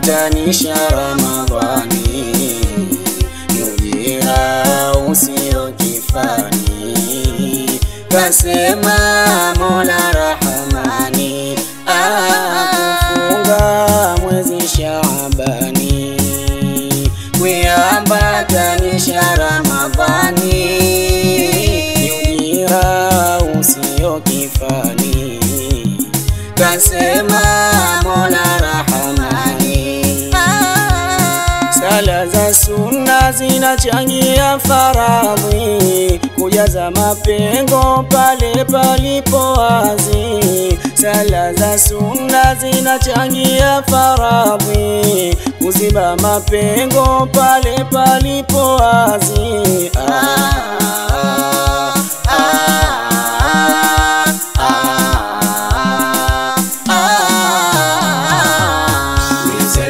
kuiambatanisha Ramadhani ni ujira usio kifani, kasema Mola Rahamani, akufunga mwezi Shaabani kuiambatanisha Ramadhani ni ujira usio kifani, kasema Mola Rahamani. Sala za sunna zinachangia faradhi, kujaza mapengo pale palipo wazi. Sala za sunna zinachangia faradhi, kuziba mapengo pale palipo wazi. Ah, ah, ah, ah, ah.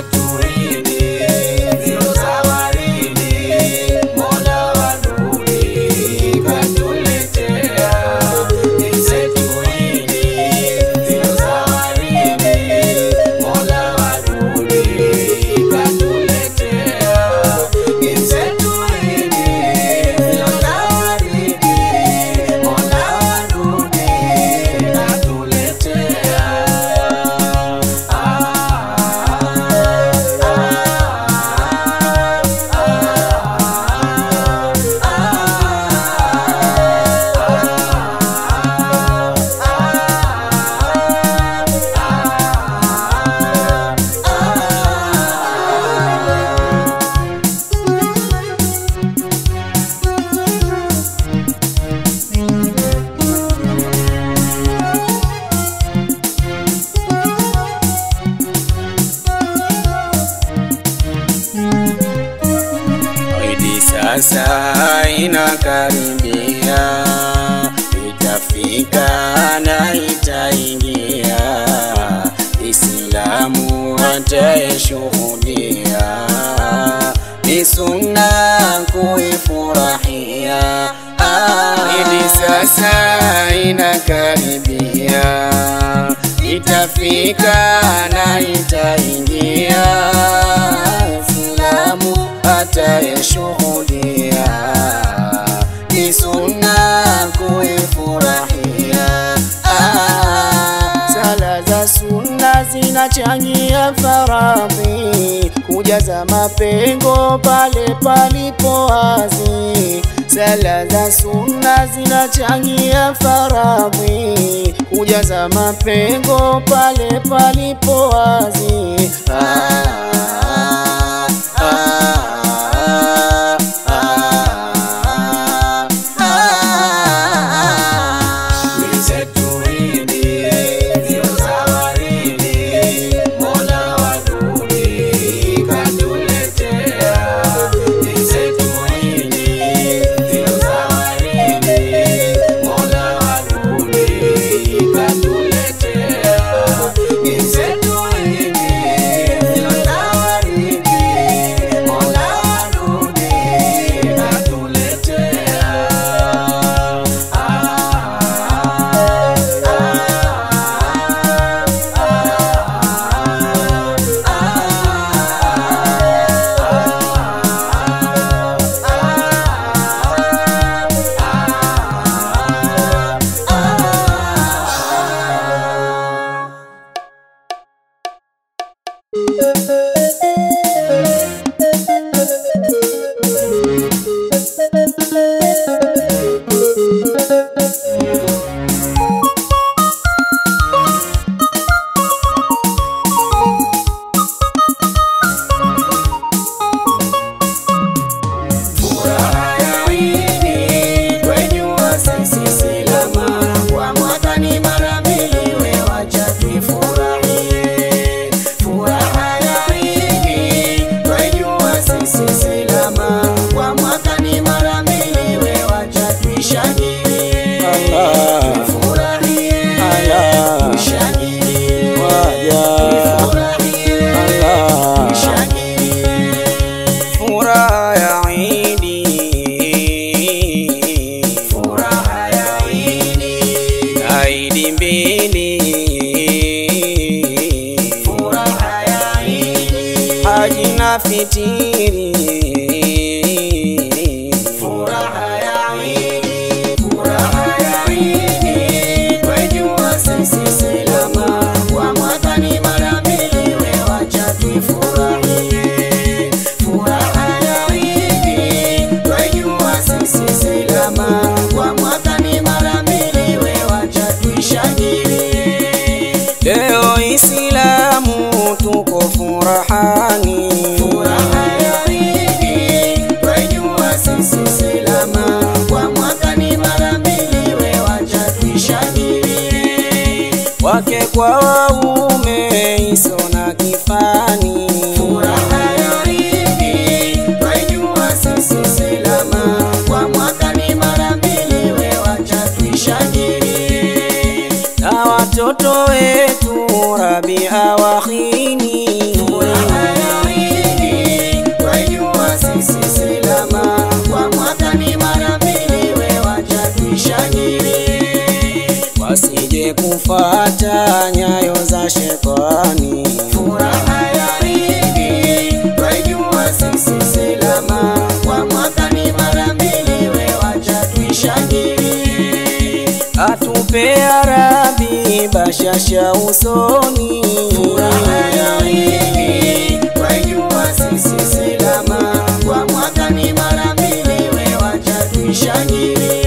Idi sasa inakaribia, itafika na itaingia, Islamu ataishuhudia, ni sunna kuifurahia. Ah, Idi sasa inakaribia, itafika na itaingia, Islamu atayeshuhudia ni sunna kuifurahia. Ah, Sala za sunna zinachangia faradhi, kujaza mapengo pale palipo wazi. Sala za sunna zinachangia faradhi, kujaza mapengo pale palipo wazi. Ah, ah, ah, ah, ah, ah. Furaha ya Idi kwenyu sisi silama, kwa mwaka ni mara mbili, we wacha tuifurahie. Furaha ya fitiri Furaha ya Idi, furaha ya Idi, twajua sisi salama, kwa mwaka ni mara mbili, we wacha tuifurahie. Furaha ya Idi, twajua sisi salama, kwa mwaka ni mara mbili, we wacha tuishangilie. leo Islamu tuko furahani Furaha ya Idi, twajua sisi salama, kwa mwaka ni mara mbili, we wacha tuishangilie. wake kwa waume iso na kifani Furaha ya Idi, twajua sisi salama, kwa mwaka ni mara mbili, we wacha tuishangilie. na watoto wetu Rabi awahini Furaha ya Idi, twajua sisi salama, kwa mwaka ni mara mbili, we wacha tuishangilie. wasije kufata nyayo za shetani Furaha ya Idi, twajua sisi salama, kwa mwaka ni mara mbili, we wacha tuishangilie. atupe ya Rabi bashasha usoni Furaha ya Idi, twajua sisi salama, kwa mwaka ni mara mbili, we wacha tuishangilie.